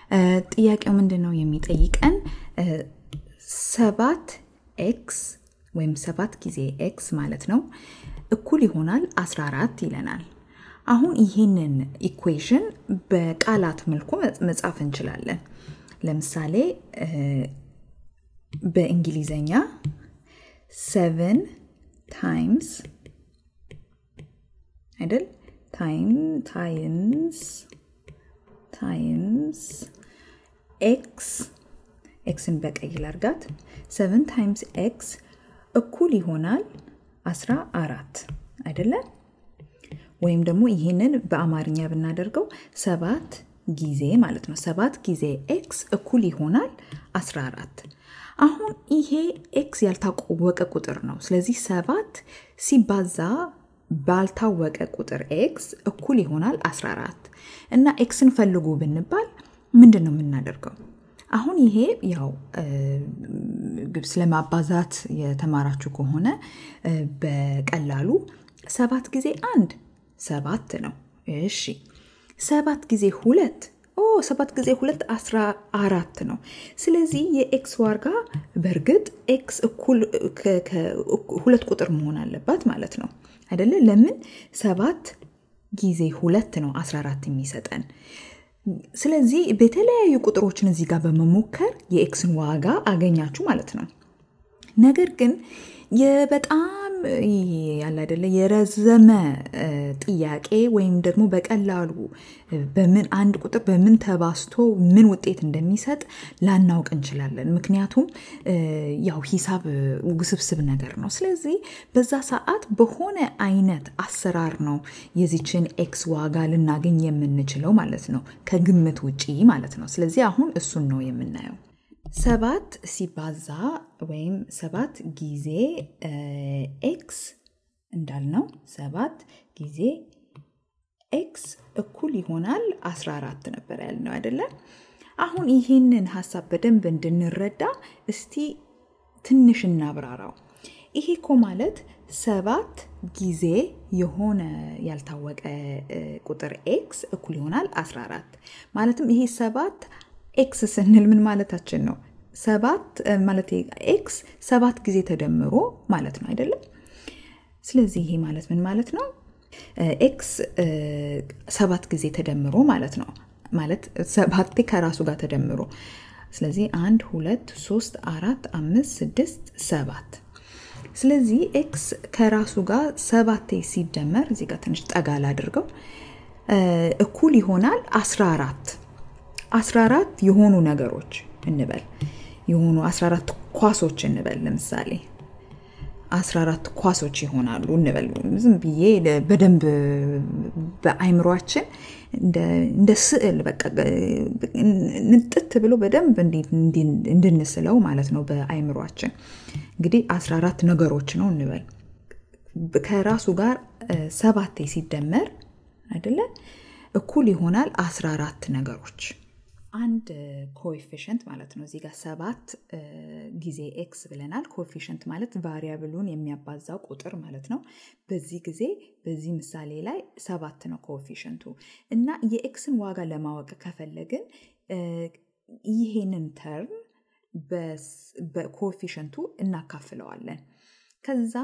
ጥያቄው ምንድን ነው የሚጠይቀን? ሰባት ኤክስ ወይም ሰባት ጊዜ ኤክስ ማለት ነው እኩል ይሆናል 14 ይለናል። አሁን ይህንን ኢኩዌሽን በቃላት መልኩ መጻፍ እንችላለን። ለምሳሌ በእንግሊዘኛ ሰቨን ታይምስ አይደል ታይም ታይምስ ታይምስ ኤክስ ኤክስን በቀይ ላርጋት ሰቨን ታይምስ ኤክስ እኩል ይሆናል አስራ አራት አይደለም ወይም ደግሞ ይህንን በአማርኛ ብናደርገው ሰባት ጊዜ ማለት ነው ሰባት ጊዜ ኤክስ እኩል ይሆናል 14 አሁን ይሄ ኤክስ ያልታወቀ ቁጥር ነው ስለዚህ ሰባት ሲባዛ ባልታወቀ ቁጥር ኤክስ እኩል ይሆናል 14 እና ኤክስን ፈልጉ ብንባል ምንድን ነው የምናደርገው አሁን ይሄ ያው ስለማባዛት የተማራችሁ ከሆነ በቀላሉ ሰባት ጊዜ አንድ ሰባት ነው እሺ ሰባት ጊዜ ሁለት ኦ ሰባት ጊዜ ሁለት አስራ አራት ነው ስለዚህ የኤክስ ዋጋ በእርግጥ ኤክስ እኩል ሁለት ቁጥር መሆን አለባት ማለት ነው አይደለ ለምን ሰባት ጊዜ ሁለት ነው 14 የሚሰጠን ስለዚህ በተለያዩ ቁጥሮችን እዚህ ጋር በመሞከር የኤክስን ዋጋ አገኛችሁ ማለት ነው ነገር ግን በጣም ያለ አይደለ የረዘመ ጥያቄ ወይም ደግሞ በቀላሉ በምን አንድ ቁጥር በምን ተባስቶ ምን ውጤት እንደሚሰጥ ላናውቅ እንችላለን ምክንያቱም ያው ሂሳብ ውስብስብ ነገር ነው ስለዚህ በዛ ሰዓት በሆነ አይነት አሰራር ነው የዚችን ኤክስ ዋጋ ልናገኝ የምንችለው ማለት ነው ከግምት ውጪ ማለት ነው ስለዚህ አሁን እሱን ነው የምናየው ሰባት ሲባዛ ወይም ሰባት ጊዜ ኤክስ እንዳልነው ሰባት ጊዜ ኤክስ እኩል ይሆናል 14 ነበር ያልነው አይደለም አሁን ይህንን ሀሳብ በደንብ እንድንረዳ እስቲ ትንሽ እናብራራው ይሄ እኮ ማለት ሰባት ጊዜ የሆነ ያልታወቀ ቁጥር ኤክስ እኩል ይሆናል 14 ማለትም ይሄ ሰባት ኤክስ ስንል ምን ማለታችን ነው ሰባት ማለት ኤክስ ሰባት ጊዜ ተደምሮ ማለት ነው አይደለም ስለዚህ ይሄ ማለት ምን ማለት ነው ኤክስ ሰባት ጊዜ ተደምሮ ማለት ነው ማለት ሰባቴ ከራሱ ጋር ተደምሮ ስለዚህ አንድ ሁለት ሶስት አራት አምስት ስድስት ሰባት ስለዚህ ኤክስ ከራሱ ጋር ሰባቴ ሲደመር እዚህ ጋር ትንሽ ጠጋ ላድርገው እኩል ይሆናል 14 14 የሆኑ ነገሮች እንበል የሆኑ 14 ኳሶች እንበል ለምሳሌ 14 ኳሶች ይሆናሉ እንበል ዝም ብዬ በደንብ በአይምሯችን እንደ ስዕል በቃ ንጥት ብሎ በደንብ እንድንስለው ማለት ነው በአይምሯችን እንግዲህ 14 ነገሮች ነው እንበል ከራሱ ጋር ሰባቴ ሲደመር አይደለ እኩል ይሆናል 14 ነገሮች አንድ ኮኤፊሽንት ማለት ነው እዚህ ጋር ሰባት ጊዜ ኤክስ ብለናል ኮኤፊሽንት ማለት ቫሪያብሉን የሚያባዛው ቁጥር ማለት ነው በዚህ ጊዜ በዚህ ምሳሌ ላይ ሰባት ነው ኮኤፊሽንቱ እና የኤክስን ዋጋ ለማወቅ ከፈለግን ይሄንን ተርም በኮኤፊሽንቱ እናካፍለዋለን ከዛ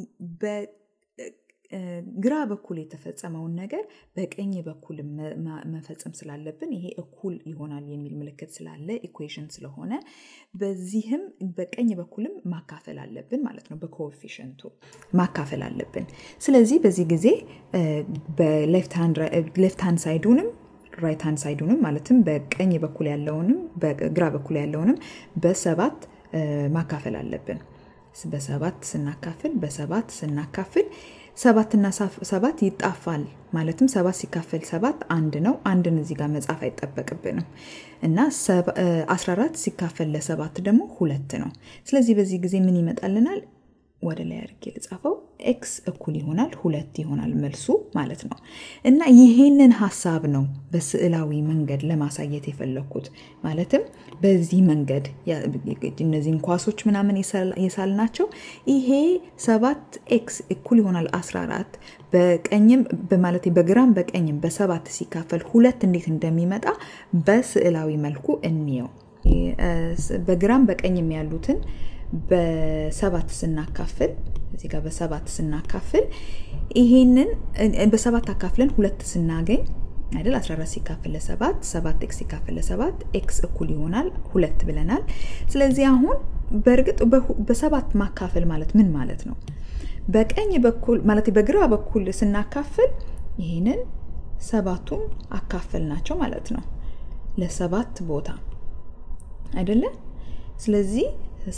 ግራ በኩል የተፈጸመውን ነገር በቀኝ በኩል መፈጸም ስላለብን ይሄ እኩል ይሆናል የሚል ምልክት ስላለ ኢኩዌሽን ስለሆነ በዚህም በቀኝ በኩልም ማካፈል አለብን ማለት ነው በኮኤፊሽንቱ ማካፈል አለብን ስለዚህ በዚህ ጊዜ በሌፍት ሃንድ ሳይዱንም ራይት ሃንድ ሳይዱንም ማለትም በቀኝ በኩል ያለውንም በግራ በኩል ያለውንም በሰባት ማካፈል አለብን በሰባት ስናካፍል በሰባት ስናካፍል ሰባትና ሰባት ይጣፋል ማለትም ሰባት ሲካፈል ሰባት አንድ ነው አንድን እዚህ ጋር መጻፍ አይጠበቅብንም እና 14 ሲካፈል ለሰባት ደግሞ ሁለት ነው ስለዚህ በዚህ ጊዜ ምን ይመጣልናል ወደ ላይ አድርጌ ልጻፈው ኤክስ እኩል ይሆናል ሁለት ይሆናል መልሱ ማለት ነው። እና ይሄንን ሀሳብ ነው በስዕላዊ መንገድ ለማሳየት የፈለግኩት። ማለትም በዚህ መንገድ እነዚህን ኳሶች ምናምን የሳልናቸው ይሄ ሰባት ኤክስ እኩል ይሆናል 14 በቀኝም ማለት በግራም በቀኝም በሰባት ሲካፈል ሁለት እንዴት እንደሚመጣ በስዕላዊ መልኩ እንየው። በግራም በቀኝም ያሉትን በሰባት ስናካፍል እዚህ ጋር በሰባት ስናካፍል ይሄንን በሰባት አካፍለን ሁለት ስናገኝ አይደል 14 ሲካፈል ለሰባት ሰባት ኤክስ ሲካፈል ለሰባት ኤክስ እኩል ይሆናል ሁለት ብለናል። ስለዚህ አሁን በእርግጥ በሰባት ማካፈል ማለት ምን ማለት ነው? በቀኝ በኩል ማለት በግራ በኩል ስናካፍል ይህንን ሰባቱን አካፈል ናቸው ማለት ነው ለሰባት ቦታ አይደለ? ስለዚህ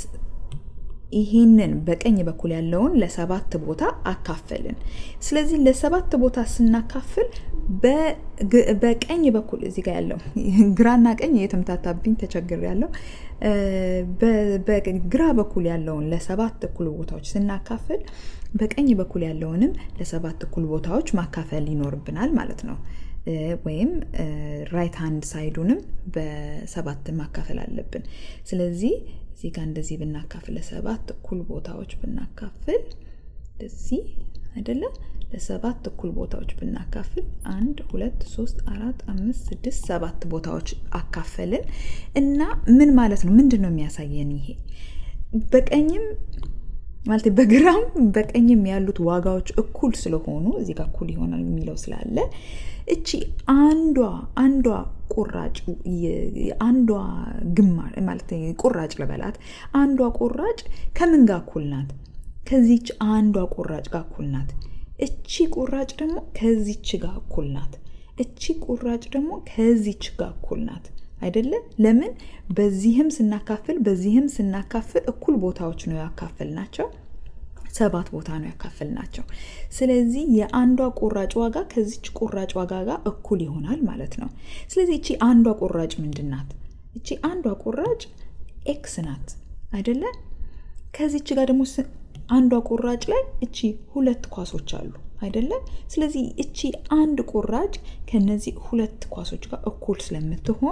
ይህንን በቀኝ በኩል ያለውን ለሰባት ቦታ አካፈልን። ስለዚህ ለሰባት ቦታ ስናካፍል በቀኝ በኩል እዚህ ጋር ያለው ግራና ቀኝ የተምታታብኝ ተቸግር ያለው በግራ በኩል ያለውን ለሰባት እኩል ቦታዎች ስናካፍል በቀኝ በኩል ያለውንም ለሰባት እኩል ቦታዎች ማካፈል ይኖርብናል ማለት ነው። ወይም ራይት ሃንድ ሳይዱንም በሰባት ማካፈል አለብን። ስለዚህ እዚህ ጋር እንደዚህ ብናካፍል ለሰባት እኩል ቦታዎች ብናካፍል እንደዚህ አይደለም ለሰባት እኩል ቦታዎች ብናካፍል አንድ ሁለት ሶስት አራት አምስት ስድስት ሰባት ቦታዎች አካፈልን እና ምን ማለት ነው? ምንድን ነው የሚያሳየን ይሄ? በቀኝም ማለት በግራም በቀኝም ያሉት ዋጋዎች እኩል ስለሆኑ እዚህ ጋር እኩል ይሆናል የሚለው ስላለ እቺ አንዷ አንዷ ቁራጭ አንዷ ግማሽ ማለት ቁራጭ ልበላት አንዷ ቁራጭ ከምን ጋር እኩል ናት? ከዚች አንዷ ቁራጭ ጋር እኩል ናት። እቺ ቁራጭ ደግሞ ከዚች ጋር እኩል ናት። እቺ ቁራጭ ደግሞ ከዚች ጋር እኩል ናት። አይደለም? ለምን በዚህም ስናካፍል በዚህም ስናካፍል እኩል ቦታዎች ነው ያካፍል ናቸው። ሰባት ቦታ ነው ያካፍል ናቸው። ስለዚህ የአንዷ ቁራጭ ዋጋ ከዚች ቁራጭ ዋጋ ጋር እኩል ይሆናል ማለት ነው። ስለዚህ እቺ አንዷ ቁራጭ ምንድን ናት? እቺ አንዷ ቁራጭ ኤክስ ናት አይደለ? ከዚች ጋር ደግሞ አንዷ ቁራጭ ላይ እቺ ሁለት ኳሶች አሉ አይደለም? ስለዚህ እቺ አንድ ቁራጭ ከነዚህ ሁለት ኳሶች ጋር እኩል ስለምትሆን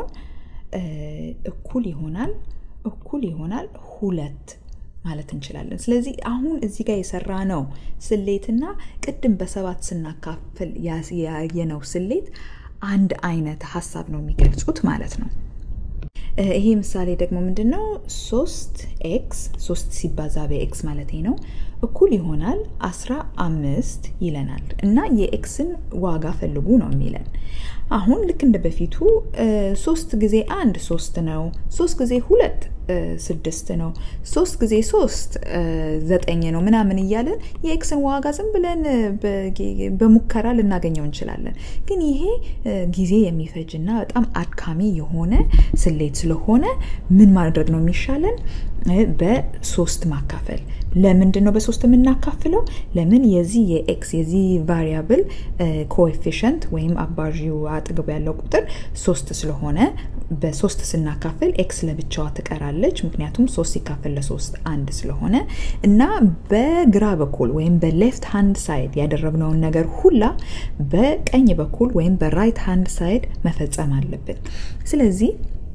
እኩል ይሆናል እኩል ይሆናል ሁለት ማለት እንችላለን። ስለዚህ አሁን እዚህ ጋር የሰራ ነው ስሌትና ቅድም በሰባት ስናካፍል ያየነው ስሌት አንድ አይነት ሀሳብ ነው የሚገልጹት ማለት ነው። ይሄ ምሳሌ ደግሞ ምንድን ነው? ሶስት ኤክስ ሶስት ሲባዛ በኤክስ ማለት ነው እኩል ይሆናል አስራ አምስት ይለናል እና የኤክስን ዋጋ ፈልጉ ነው የሚለን። አሁን ልክ እንደ በፊቱ ሶስት ጊዜ አንድ ሶስት ነው። ሶስት ጊዜ ሁለት ስድስት ነው። ሶስት ጊዜ ሶስት ዘጠኝ ነው ምናምን እያለን የኤክስን ዋጋ ዝም ብለን በሙከራ ልናገኘው እንችላለን። ግን ይሄ ጊዜ የሚፈጅና በጣም አድካሚ የሆነ ስሌት ስለሆነ ምን ማድረግ ነው የሚሻለን? በሶስት ማካፈል። ለምንድን ነው በሶስት የምናካፍለው? ለምን የዚህ የኤክስ የዚህ ቫሪያብል ኮኤፊሽንት ወይም አባዢው አጠገቡ ያለው ቁጥር ሶስት ስለሆነ በሶስት ስናካፍል ኤክስ ለብቻዋ ትቀራለች። ምክንያቱም ሶስት ሲካፈል ለሶስት አንድ ስለሆነ እና በግራ በኩል ወይም በሌፍት ሃንድ ሳይድ ያደረግነውን ነገር ሁላ በቀኝ በኩል ወይም በራይት ሃንድ ሳይድ መፈጸም አለብን። ስለዚህ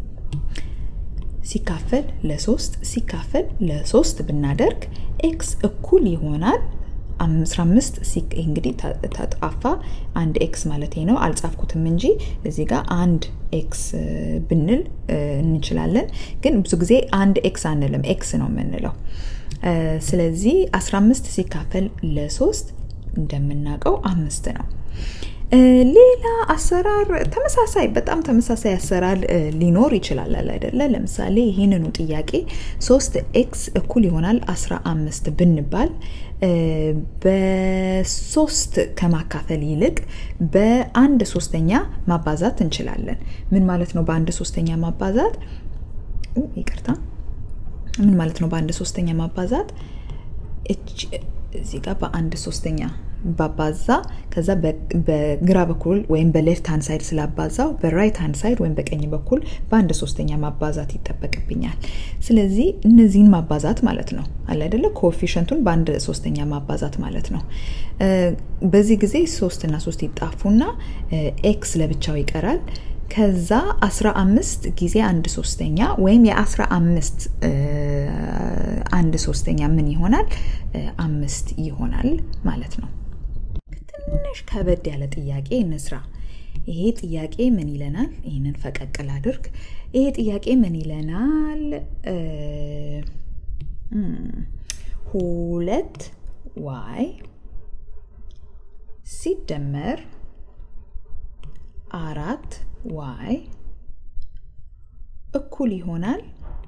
ሲካፈል ለሶስት ሲካፈል ለሶስት ብናደርግ ኤክስ እኩል ይሆናል 15 እንግዲህ ተጣፋ አንድ ኤክስ ማለት ነው። አልጻፍኩትም እንጂ እዚህ ጋር አንድ ኤክስ ብንል እንችላለን። ግን ብዙ ጊዜ አንድ ኤክስ አንልም፣ ኤክስ ነው የምንለው። ስለዚህ 15 ሲካፈል ለሶስት እንደምናውቀው አምስት ነው። ሌላ አሰራር ተመሳሳይ በጣም ተመሳሳይ አሰራር ሊኖር ይችላል አይደለ? ለምሳሌ ይህንኑ ጥያቄ ሶስት ኤክስ እኩል ይሆናል 15 ብንባል በሶስት ከማካፈል ይልቅ በአንድ ሶስተኛ ማባዛት እንችላለን። ምን ማለት ነው? በአንድ ሶስተኛ ማባዛት ይቅርታ፣ ምን ማለት ነው? በአንድ ሶስተኛ ማባዛት እዚህ ጋር በአንድ ሶስተኛ ባባዛ ከዛ በግራ በኩል ወይም በሌፍት ሃንድ ሳይድ ስላባዛው በራይት ሃንድ ሳይድ ወይም በቀኝ በኩል በአንድ ሶስተኛ ማባዛት ይጠበቅብኛል። ስለዚህ እነዚህን ማባዛት ማለት ነው አለ አይደለ? ኮኤፊሽንቱን በአንድ ሶስተኛ ማባዛት ማለት ነው። በዚህ ጊዜ ሶስት እና ሶስት ይጣፉና ኤክስ ለብቻው ይቀራል። ከዛ 15 ጊዜ አንድ ሶስተኛ ወይም የ15 አንድ ሶስተኛ ምን ይሆናል? አምስት ይሆናል ማለት ነው። ትንሽ ከበድ ያለ ጥያቄ እንስራ። ይሄ ጥያቄ ምን ይለናል? ይህንን ፈቀቅል አድርግ። ይሄ ጥያቄ ምን ይለናል? ሁለት ዋይ ሲደመር አራት ዋይ እኩል ይሆናል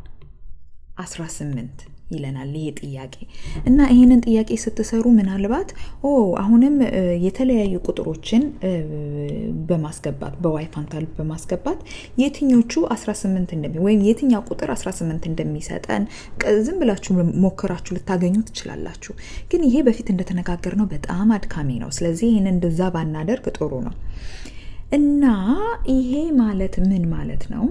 18 ይለናል ይሄ ጥያቄ እና ይህንን ጥያቄ ስትሰሩ ምናልባት ኦ አሁንም የተለያዩ ቁጥሮችን በማስገባት በዋይ ፋንታል በማስገባት የትኞቹ 18 እንደሚ ወይም የትኛው ቁጥር 18 እንደሚሰጠን ዝም ብላችሁ ሞክራችሁ ልታገኙ ትችላላችሁ። ግን ይሄ በፊት እንደተነጋገር ነው በጣም አድካሚ ነው። ስለዚህ ይህን እንደዛ ባናደርግ ጥሩ ነው። እና ይሄ ማለት ምን ማለት ነው?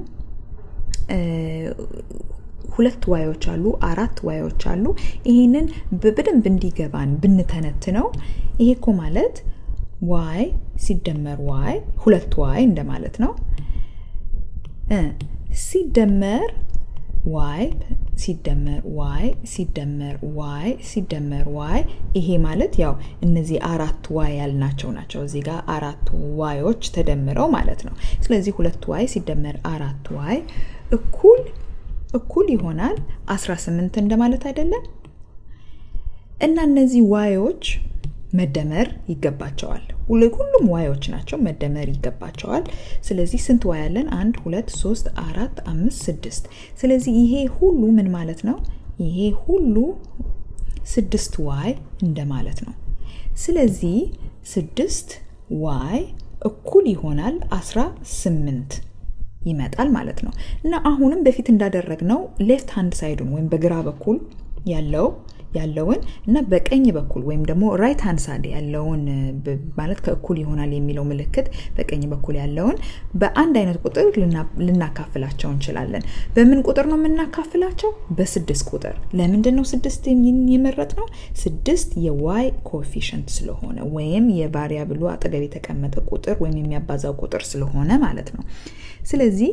ሁለት ዋዮች አሉ፣ አራት ዋዮች አሉ። ይህንን በደንብ እንዲገባን ብንተነትነው ይሄ እኮ ማለት ዋይ ሲደመር ዋይ ሁለት ዋይ እንደማለት ነው። ሲደመር ዋይ ሲደመር ዋይ ሲደመር ዋይ ሲደመር ዋይ ይሄ ማለት ያው እነዚህ አራት ዋይ ያልናቸው ናቸው። እዚህ ጋር አራት ዋዮች ተደምረው ማለት ነው። ስለዚህ ሁለት ዋይ ሲደመር አራት ዋይ እኩል እኩል ይሆናል 18 እንደማለት አይደለም? እና እነዚህ ዋዮች መደመር ይገባቸዋል። ሁሉም ዋዮች ናቸው፣ መደመር ይገባቸዋል። ስለዚህ ስንት ዋይ አለን? አንድ፣ ሁለት፣ ሶስት፣ አራት፣ አምስት፣ ስድስት። ስለዚህ ይሄ ሁሉ ምን ማለት ነው? ይሄ ሁሉ ስድስት ዋይ እንደማለት ነው። ስለዚህ ስድስት ዋይ እኩል ይሆናል አስራ ስምንት ይመጣል ማለት ነው። እና አሁንም በፊት እንዳደረግነው ሌፍት ሃንድ ሳይዱን ወይም በግራ በኩል ያለው ያለውን እና በቀኝ በኩል ወይም ደግሞ ራይት ሃንድ ሳይድ ያለውን ማለት ከእኩል ይሆናል የሚለው ምልክት በቀኝ በኩል ያለውን በአንድ አይነት ቁጥር ልናካፍላቸው እንችላለን። በምን ቁጥር ነው የምናካፍላቸው? በስድስት ቁጥር። ለምንድን ነው ስድስት የመረጥ ነው? ስድስት የዋይ ኮኤፊሽንት ስለሆነ ወይም የቫሪያብሉ አጠገብ የተቀመጠ ቁጥር ወይም የሚያባዛው ቁጥር ስለሆነ ማለት ነው። ስለዚህ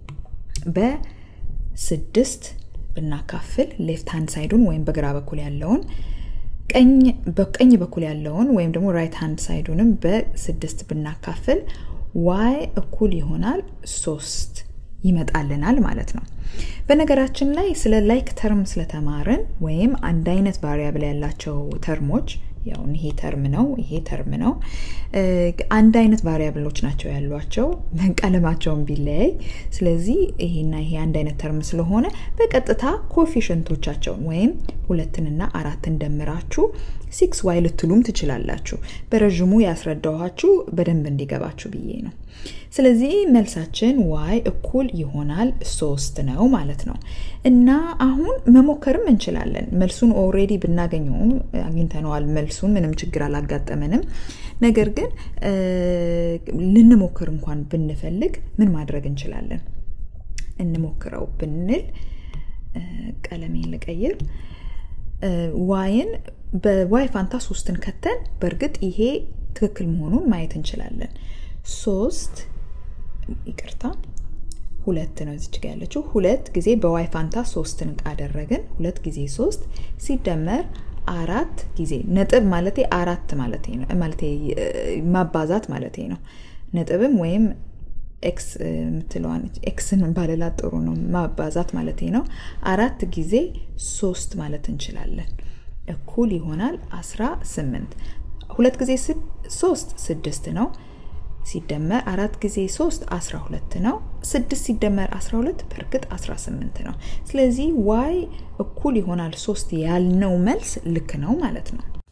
በስድስት ብናካፍል ሌፍት ሃንድ ሳይዱን ወይም በግራ በኩል ያለውን በቀኝ በኩል ያለውን ወይም ደግሞ ራይት ሃንድ ሳይዱንም በስድስት ብናካፍል ዋይ እኩል ይሆናል ሶስት ይመጣልናል ማለት ነው። በነገራችን ላይ ስለ ላይክ ተርም ስለተማርን ወይም አንድ አይነት ቫሪያብል ያላቸው ተርሞች ያው ይሄ ተርም ነው፣ ይሄ ተርም ነው። አንድ አይነት ቫሪያብሎች ናቸው ያሏቸው ቀለማቸውን ቢለያይ። ስለዚህ ይሄና ይሄ አንድ አይነት ተርም ስለሆነ በቀጥታ ኮፊሽንቶቻቸውን ወይም ሁለትንና አራትን ደምራችሁ ሲክስ ዋይ ልትሉም ትችላላችሁ። በረዥሙ ያስረዳኋችሁ በደንብ እንዲገባችሁ ብዬ ነው። ስለዚህ መልሳችን ዋይ እኩል ይሆናል ሶስት ነው ማለት ነው። እና አሁን መሞከርም እንችላለን። መልሱን ኦልሬዲ ብናገኘውም አግኝተነዋል። መልሱን ምንም ችግር አላጋጠመንም። ነገር ግን ልንሞክር እንኳን ብንፈልግ ምን ማድረግ እንችላለን? እንሞክረው ብንል ቀለሜን ልቀይር። ዋይን በዋይ ፋንታ ሶስትን ከተን በእርግጥ ይሄ ትክክል መሆኑን ማየት እንችላለን። ሶስት ይቅርታ ሁለት ነው እዚች ጋ ያለችው ሁለት ጊዜ በዋይ ፋንታ ሶስትን አደረግን። ሁለት ጊዜ ሶስት ሲደመር አራት ጊዜ ነጥብ ማለቴ አራት ማለቴ ነው ማለቴ ማባዛት ማለቴ ነው። ነጥብም ወይም ኤክስ የምትለዋን ኤክስን ባለላት ጥሩ ነው። ማባዛት ማለቴ ነው። አራት ጊዜ ሶስት ማለት እንችላለን። እኩል ይሆናል አስራ ስምንት ሁለት ጊዜ ሶስት ስድስት ነው። ሲደመር አራት ጊዜ ሶስት አስራ ሁለት ነው። ስድስት ሲደመር አስራ ሁለት በእርግጥ አስራ ስምንት ነው። ስለዚህ ዋይ እኩል ይሆናል ሶስት ያልነው መልስ ልክ ነው ማለት ነው።